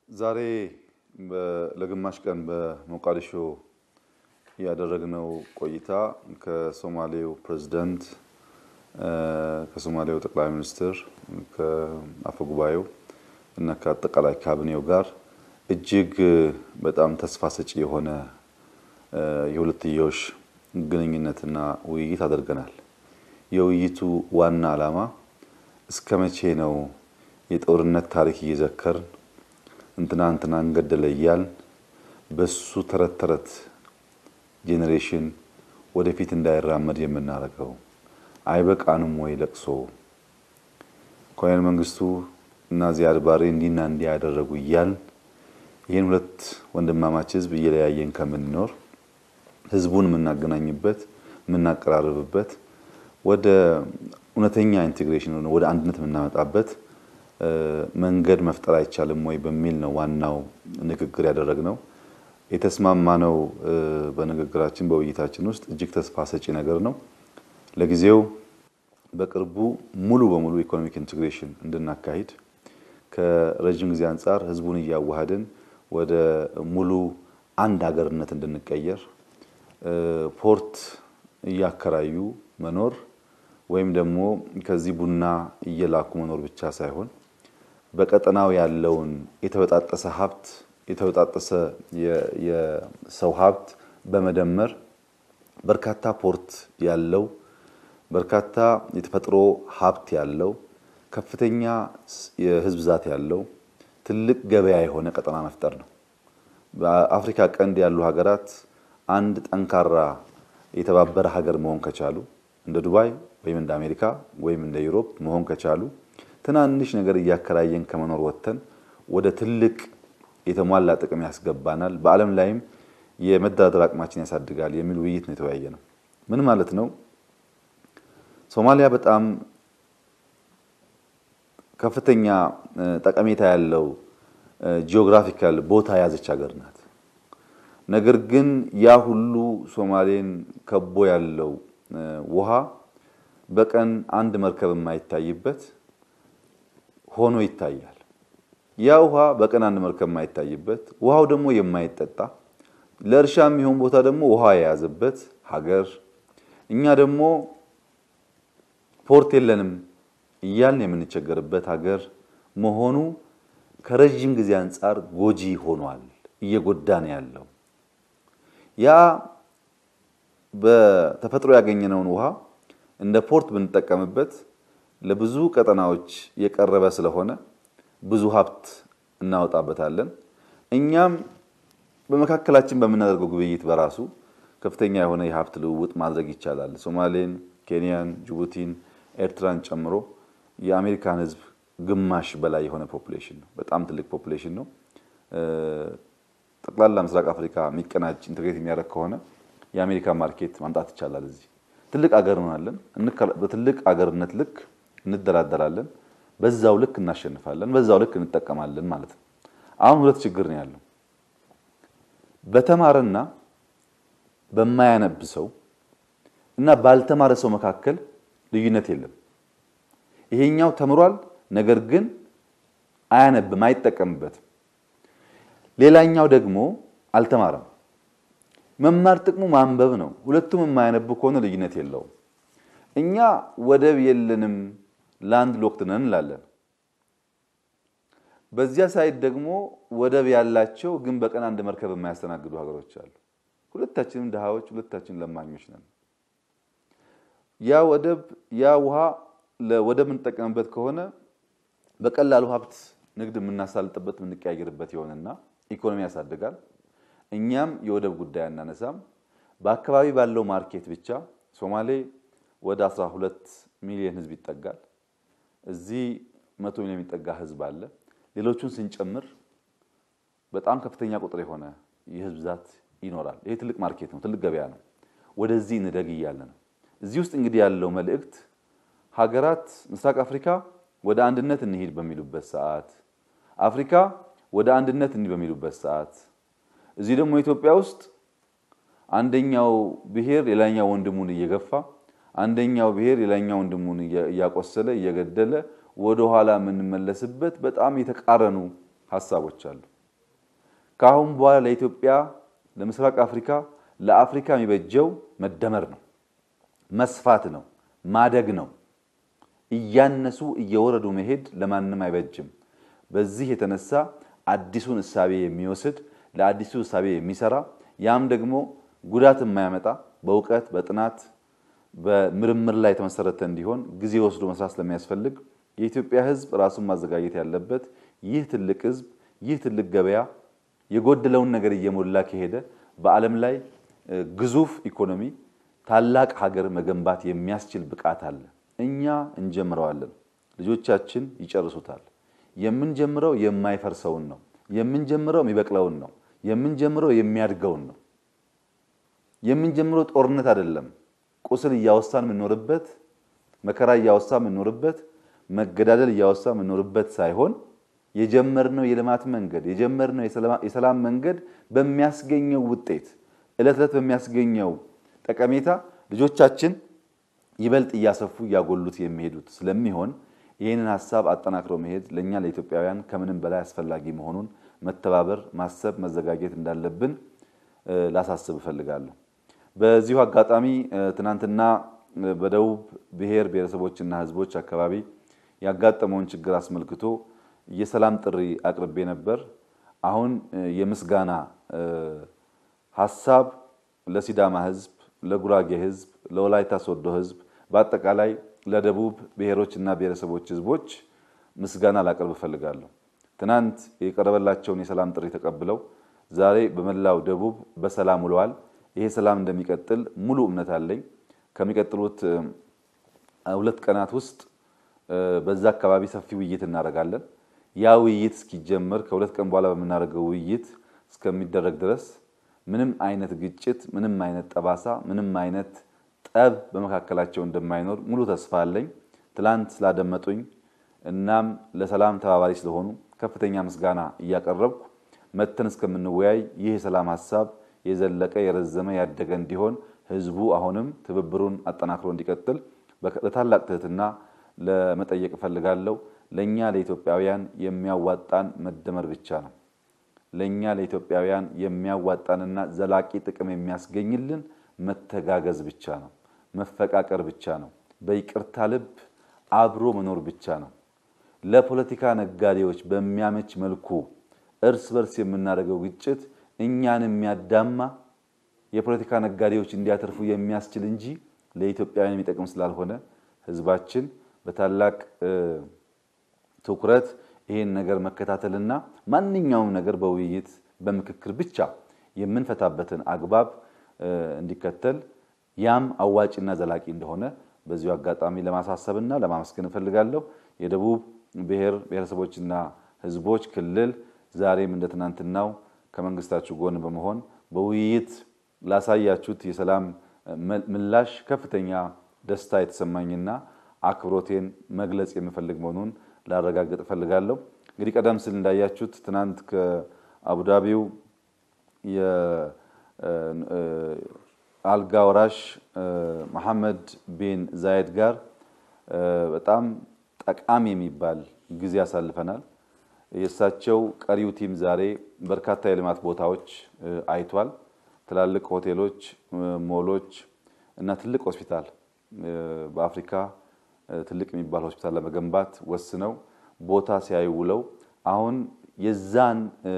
ዛሬ ለግማሽ ቀን በሞቃዲሾ ያደረግነው ቆይታ ከሶማሌው ፕሬዝዳንት፣ ከሶማሌው ጠቅላይ ሚኒስትር፣ ከአፈ ጉባኤው እና ከአጠቃላይ ካቢኔው ጋር እጅግ በጣም ተስፋ ሰጪ የሆነ የሁለትዮሽ ግንኙነትና ውይይት አድርገናል። የውይይቱ ዋና ዓላማ እስከ መቼ ነው የጦርነት ታሪክ እየዘከርን እንትና እንትናን ገደለ እያልን በሱ ተረት ተረት ጄኔሬሽን ወደፊት እንዳይራመድ የምናደርገው? አይበቃንም ወይ ለቅሶ? ኮሎኔል መንግስቱ እና ዚያድ ባሬ እንዲና እንዲህ ያደረጉ እያልን ይህን ሁለት ወንድማማች ህዝብ እየለያየን ከምንኖር ህዝቡን የምናገናኝበት የምናቀራርብበት ወደ እውነተኛ ኢንቴግሬሽን ወደ አንድነት የምናመጣበት መንገድ መፍጠር አይቻልም ወይ በሚል ነው ዋናው ንግግር ያደረግነው። የተስማማነው በንግግራችን በውይይታችን ውስጥ እጅግ ተስፋ ሰጪ ነገር ነው። ለጊዜው በቅርቡ ሙሉ በሙሉ ኢኮኖሚክ ኢንቴግሬሽን እንድናካሂድ ከረዥም ጊዜ አንጻር ህዝቡን እያዋሃድን ወደ ሙሉ አንድ ሀገርነት እንድንቀየር ፖርት እያከራዩ መኖር ወይም ደግሞ ከዚህ ቡና እየላኩ መኖር ብቻ ሳይሆን በቀጠናው ያለውን የተበጣጠሰ ሀብት የተበጣጠሰ የሰው ሀብት በመደመር በርካታ ፖርት ያለው በርካታ የተፈጥሮ ሀብት ያለው ከፍተኛ የህዝብ ብዛት ያለው ትልቅ ገበያ የሆነ ቀጠና መፍጠር ነው። በአፍሪካ ቀንድ ያሉ ሀገራት አንድ ጠንካራ የተባበረ ሀገር መሆን ከቻሉ እንደ ዱባይ ወይም እንደ አሜሪካ ወይም እንደ ዩሮፕ መሆን ከቻሉ ትናንሽ ነገር እያከራየን ከመኖር ወጥተን ወደ ትልቅ የተሟላ ጥቅም ያስገባናል፣ በዓለም ላይም የመደራደር አቅማችን ያሳድጋል የሚል ውይይት ነው የተወያየ ነው። ምን ማለት ነው? ሶማሊያ በጣም ከፍተኛ ጠቀሜታ ያለው ጂኦግራፊካል ቦታ የያዘች ሀገር ናት። ነገር ግን ያ ሁሉ ሶማሌን ከቦ ያለው ውሃ በቀን አንድ መርከብ የማይታይበት ሆኖ ይታያል። ያ ውሃ በቀን አንድ መርከብ የማይታይበት ውሃው ደግሞ የማይጠጣ ለእርሻ የሚሆን ቦታ ደግሞ ውሃ የያዘበት ሀገር እኛ ደግሞ ፖርት የለንም እያልን የምንቸገርበት ሀገር መሆኑ ከረዥም ጊዜ አንጻር ጎጂ ሆኗል፣ እየጎዳ ነው ያለው። ያ በተፈጥሮ ያገኘነውን ውሃ እንደ ፖርት ብንጠቀምበት ለብዙ ቀጠናዎች የቀረበ ስለሆነ ብዙ ሀብት እናወጣበታለን። እኛም በመካከላችን በምናደርገው ግብይት በራሱ ከፍተኛ የሆነ የሀብት ልውውጥ ማድረግ ይቻላል። ሶማሌን፣ ኬንያን፣ ጅቡቲን፣ ኤርትራን ጨምሮ የአሜሪካን ሕዝብ ግማሽ በላይ የሆነ ፖፑሌሽን ነው። በጣም ትልቅ ፖፑሌሽን ነው። ጠቅላላ ምስራቅ አፍሪካ የሚቀናጅ ኢንቴግሬት የሚያደርግ ከሆነ የአሜሪካ ማርኬት ማምጣት ይቻላል። እዚህ ትልቅ አገር እንሆናለን። በትልቅ አገርነት ልክ እንደራደራለን። በዛው ልክ እናሸንፋለን። በዛው ልክ እንጠቀማለን ማለት ነው። አሁን ሁለት ችግር ነው ያለው። በተማረና በማያነብ ሰው እና ባልተማረ ሰው መካከል ልዩነት የለም። ይሄኛው ተምሯል፣ ነገር ግን አያነብም፣ አይጠቀምበትም። ሌላኛው ደግሞ አልተማረም። መማር ጥቅሙ ማንበብ ነው። ሁለቱም የማያነቡ ከሆነ ልዩነት የለውም። እኛ ወደብ የለንም ላንድ ሎክድ ነን እንላለን። በዚያ ሳይድ ደግሞ ወደብ ያላቸው ግን በቀን አንድ መርከብ የማያስተናግዱ ሀገሮች አሉ። ሁለታችንም ድሃዎች፣ ሁለታችንም ለማኞች ነን። ያ ወደብ ያ ውሃ ለወደብ የምንጠቀምበት ከሆነ በቀላሉ ሀብት ንግድ የምናሳልጥበት የምንቀያየርበት ይሆንና ኢኮኖሚ ያሳድጋል። እኛም የወደብ ጉዳይ አናነሳም። በአካባቢ ባለው ማርኬት ብቻ ሶማሌ ወደ 12 ሚሊዮን ህዝብ ይጠጋል። እዚህ መቶ ሚሊዮን የሚጠጋ ህዝብ አለ። ሌሎቹን ስንጨምር በጣም ከፍተኛ ቁጥር የሆነ የህዝብ ብዛት ይኖራል። ይሄ ትልቅ ማርኬት ነው፣ ትልቅ ገበያ ነው። ወደዚህ እንደግ እያለ ነው። እዚህ ውስጥ እንግዲህ ያለው መልእክት ሀገራት ምስራቅ አፍሪካ ወደ አንድነት እንሂድ በሚሉበት ሰዓት፣ አፍሪካ ወደ አንድነት እንሂድ በሚሉበት ሰዓት፣ እዚህ ደግሞ ኢትዮጵያ ውስጥ አንደኛው ብሔር ሌላኛው ወንድሙን እየገፋ አንደኛው ብሔር ሌላኛው ወንድሙን እያቆሰለ እየገደለ ወደ ኋላ የምንመለስበት በጣም የተቃረኑ ሀሳቦች አሉ። ከአሁን በኋላ ለኢትዮጵያ፣ ለምስራቅ አፍሪካ፣ ለአፍሪካ የሚበጀው መደመር ነው፣ መስፋት ነው፣ ማደግ ነው። እያነሱ እየወረዱ መሄድ ለማንም አይበጅም። በዚህ የተነሳ አዲሱን እሳቤ የሚወስድ ለአዲሱ እሳቤ የሚሰራ ያም ደግሞ ጉዳት የማያመጣ በእውቀት በጥናት በምርምር ላይ የተመሰረተ እንዲሆን ጊዜ ወስዶ መስራት ስለሚያስፈልግ የኢትዮጵያ ሕዝብ ራሱን ማዘጋጀት ያለበት ይህ ትልቅ ሕዝብ ይህ ትልቅ ገበያ የጎደለውን ነገር እየሞላ ከሄደ በዓለም ላይ ግዙፍ ኢኮኖሚ ታላቅ ሀገር መገንባት የሚያስችል ብቃት አለ። እኛ እንጀምረዋለን፣ ልጆቻችን ይጨርሱታል። የምንጀምረው የማይፈርሰውን ነው። የምንጀምረው የሚበቅለውን ነው። የምንጀምረው የሚያድገውን ነው። የምንጀምረው ጦርነት አይደለም። ቁስል እያወሳን የምንኖርበት፣ መከራ እያወሳን የምንኖርበት፣ መገዳደል እያወሳን የምንኖርበት ሳይሆን የጀመርነው የልማት መንገድ የጀመርነው የሰላም መንገድ በሚያስገኘው ውጤት ዕለት ዕለት በሚያስገኘው ጠቀሜታ ልጆቻችን ይበልጥ እያሰፉ እያጎሉት የሚሄዱት ስለሚሆን ይህንን ሀሳብ አጠናክረው መሄድ ለእኛ ለኢትዮጵያውያን ከምንም በላይ አስፈላጊ መሆኑን መተባበር፣ ማሰብ፣ መዘጋጀት እንዳለብን ላሳስብ እፈልጋለሁ። በዚሁ አጋጣሚ ትናንትና በደቡብ ብሔር ብሔረሰቦችና ሕዝቦች አካባቢ ያጋጠመውን ችግር አስመልክቶ የሰላም ጥሪ አቅርቤ ነበር። አሁን የምስጋና ሀሳብ ለሲዳማ ሕዝብ፣ ለጉራጌ ሕዝብ፣ ለወላይታ ሶዶ ሕዝብ በአጠቃላይ ለደቡብ ብሔሮችና ብሔረሰቦች ሕዝቦች ምስጋና ላቀርብ እፈልጋለሁ። ትናንት የቀረበላቸውን የሰላም ጥሪ ተቀብለው ዛሬ በመላው ደቡብ በሰላም ውለዋል። ይሄ ሰላም እንደሚቀጥል ሙሉ እምነት አለኝ። ከሚቀጥሉት ሁለት ቀናት ውስጥ በዛ አካባቢ ሰፊ ውይይት እናደርጋለን። ያ ውይይት እስኪጀመር ከሁለት ቀን በኋላ በምናደርገው ውይይት እስከሚደረግ ድረስ ምንም አይነት ግጭት፣ ምንም አይነት ጠባሳ፣ ምንም አይነት ጠብ በመካከላቸው እንደማይኖር ሙሉ ተስፋ አለኝ። ትላንት ስላደመጡኝ እናም ለሰላም ተባባሪ ስለሆኑ ከፍተኛ ምስጋና እያቀረብኩ መተን እስከምንወያይ ይህ የሰላም ሀሳብ የዘለቀ የረዘመ ያደገ እንዲሆን ህዝቡ አሁንም ትብብሩን አጠናክሮ እንዲቀጥል በታላቅ ትህትና ለመጠየቅ እፈልጋለሁ። ለእኛ ለኢትዮጵያውያን የሚያዋጣን መደመር ብቻ ነው። ለእኛ ለኢትዮጵያውያን የሚያዋጣንና ዘላቂ ጥቅም የሚያስገኝልን መተጋገዝ ብቻ ነው። መፈቃቀር ብቻ ነው። በይቅርታ ልብ አብሮ መኖር ብቻ ነው። ለፖለቲካ ነጋዴዎች በሚያመች መልኩ እርስ በርስ የምናደርገው ግጭት እኛን የሚያዳማ የፖለቲካ ነጋዴዎች እንዲያተርፉ የሚያስችል እንጂ ለኢትዮጵያውያን የሚጠቅም ስላልሆነ ህዝባችን በታላቅ ትኩረት ይህን ነገር መከታተልና ማንኛውም ነገር በውይይት በምክክር ብቻ የምንፈታበትን አግባብ እንዲከተል ያም አዋጭና ዘላቂ እንደሆነ በዚሁ አጋጣሚ ለማሳሰብና ለማመስገን እፈልጋለሁ። የደቡብ ብሔር ብሔረሰቦችና ህዝቦች ክልል ዛሬም እንደ ትናንትናው ከመንግስታችሁ ጎን በመሆን በውይይት ላሳያችሁት የሰላም ምላሽ ከፍተኛ ደስታ የተሰማኝና አክብሮቴን መግለጽ የምፈልግ መሆኑን ላረጋግጥ እፈልጋለሁ። እንግዲህ ቀደም ሲል እንዳያችሁት ትናንት ከአቡዳቢው የአልጋ ወራሽ መሐመድ ቢን ዛየድ ጋር በጣም ጠቃሚ የሚባል ጊዜ ያሳልፈናል። የእሳቸው ቀሪው ቲም ዛሬ በርካታ የልማት ቦታዎች አይቷል። ትላልቅ ሆቴሎች፣ ሞሎች እና ትልቅ ሆስፒታል በአፍሪካ ትልቅ የሚባል ሆስፒታል ለመገንባት ወስነው ቦታ ሲያዩ ውለው አሁን የዛን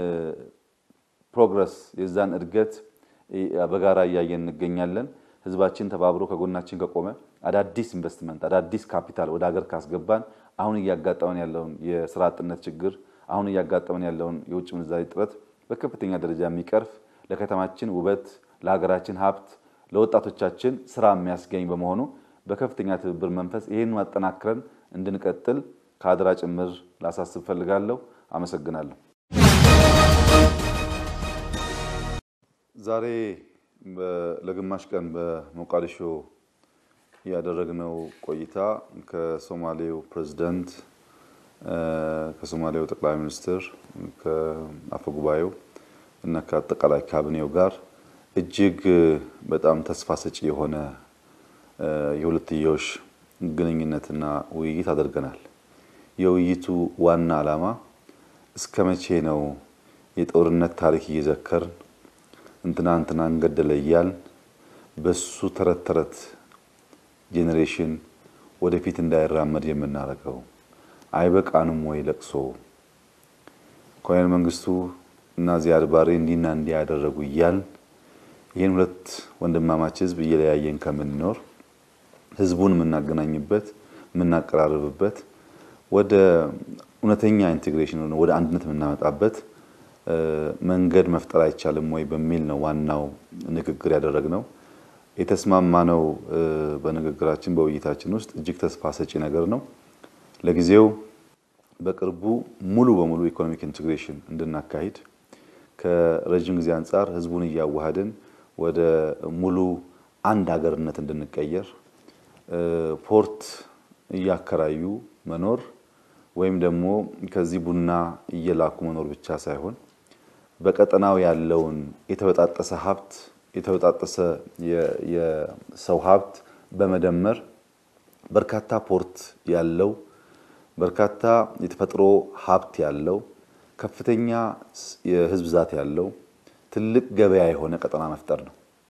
ፕሮግረስ የዛን እድገት በጋራ እያየን እንገኛለን። ህዝባችን ተባብሮ ከጎናችን ከቆመ አዳዲስ ኢንቨስትመንት አዳዲስ ካፒታል ወደ ሀገር ካስገባን አሁን እያጋጠመን ያለውን የስራ አጥነት ችግር አሁን እያጋጠመን ያለውን የውጭ ምንዛሪ እጥረት በከፍተኛ ደረጃ የሚቀርፍ ለከተማችን ውበት፣ ለሀገራችን ሀብት፣ ለወጣቶቻችን ስራ የሚያስገኝ በመሆኑ በከፍተኛ ትብብር መንፈስ ይህን ማጠናክረን እንድንቀጥል ከአደራ ጭምር ላሳስብ ፈልጋለሁ። አመሰግናለሁ። ዛሬ ለግማሽ ቀን በሞቃዲሾ ያደረግነው ቆይታ ከሶማሌው ፕሬዝዳንት፣ ከሶማሌው ጠቅላይ ሚኒስትር፣ ከአፈ ጉባኤው እና ከአጠቃላይ ካቢኔው ጋር እጅግ በጣም ተስፋ ሰጪ የሆነ የሁለትዮሽ ግንኙነትና ውይይት አድርገናል። የውይይቱ ዋና ዓላማ እስከ መቼ ነው የጦርነት ታሪክ እየዘከርን እንትና እንትናን ገደለ እያልን በሱ ተረት ተረት ጄኔሬሽን ወደፊት እንዳይራመድ የምናደርገው አይበቃንም ወይ? ለቅሶ ኮሎኔል መንግስቱ እና ዚያድ ባሬ እንዲና እንዲህ ያደረጉ እያልን ይህን ሁለት ወንድማማች ህዝብ እየለያየን ከምንኖር ህዝቡን የምናገናኝበት የምናቀራርብበት ወደ እውነተኛ ኢንቴግሬሽን ወደ አንድነት የምናመጣበት መንገድ መፍጠር አይቻልም ወይ በሚል ነው ዋናው ንግግር ያደረግነው። የተስማማነው በንግግራችን በውይይታችን ውስጥ እጅግ ተስፋ ሰጪ ነገር ነው። ለጊዜው በቅርቡ ሙሉ በሙሉ ኢኮኖሚክ ኢንቴግሬሽን እንድናካሂድ ከረዥም ጊዜ አንጻር ህዝቡን እያዋሃድን ወደ ሙሉ አንድ ሀገርነት እንድንቀየር ፖርት እያከራዩ መኖር ወይም ደግሞ ከዚህ ቡና እየላኩ መኖር ብቻ ሳይሆን በቀጠናው ያለውን የተበጣጠሰ ሀብት የተበጣጠሰ የሰው ሀብት በመደመር በርካታ ፖርት ያለው በርካታ የተፈጥሮ ሀብት ያለው ከፍተኛ የህዝብ ብዛት ያለው ትልቅ ገበያ የሆነ ቀጠና መፍጠር ነው።